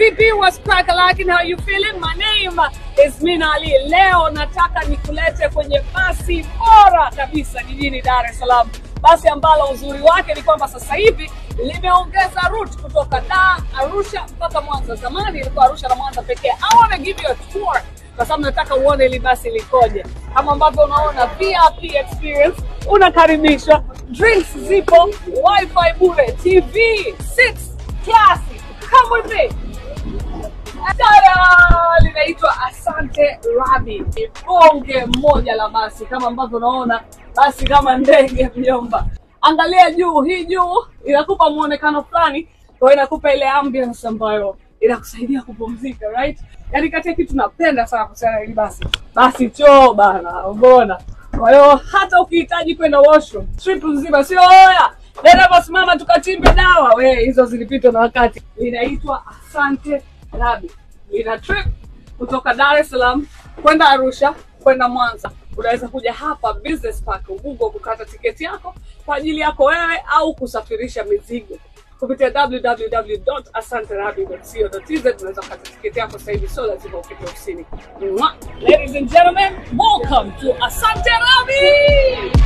vipi? What's crack like how you feeling? My name is Mina Ali. Leo nataka nikulete kwenye basi bora kabisa jijini Dar es Salaam, basi ambalo uzuri wake ni kwamba sasa hivi limeongeza route kutoka Dar, Arusha mpaka Mwanza. Zamani ilikuwa Arusha na Mwanza pekee. I wanna give you a tour kwa sababu nataka uone hili basi likoje. Kama ambavyo unaona VIP experience, unakaribishwa, drinks zipo, wifi bure, TV, seats classy. Come with me. Tada! linaitwa Asante Rabi, ni bonge moja la basi, kama ambavyo unaona basi kama ndege mjomba. Angalia juu, hii juu inakupa muonekano fulani, kwa hiyo inakupa ile ambience ambayo inakusaidia kupumzika right? Yaani kati ya kitu napenda sana kuhusiana na hili basi, basi choo bana, umeona? Kwa hiyo hata ukihitaji kwenda washroom trip nzima, sio oya dereva, simama tukachimbe dawa, we hizo zilipitwa na wakati. Linaitwa Asante Rabi, lina trip kutoka Dar es Salaam kwenda Arusha kwenda Mwanza. Unaweza kuja hapa Business Park Ubungo kukata tiketi yako kwa ajili yako wewe au kusafirisha mizigo kupitia www.asanterabi.co.tz. Unaweza kukata tiketi yako sasa hivi, sio lazima ufike ofisini. Mwah! Ladies and gentlemen, welcome to Asante Rabi.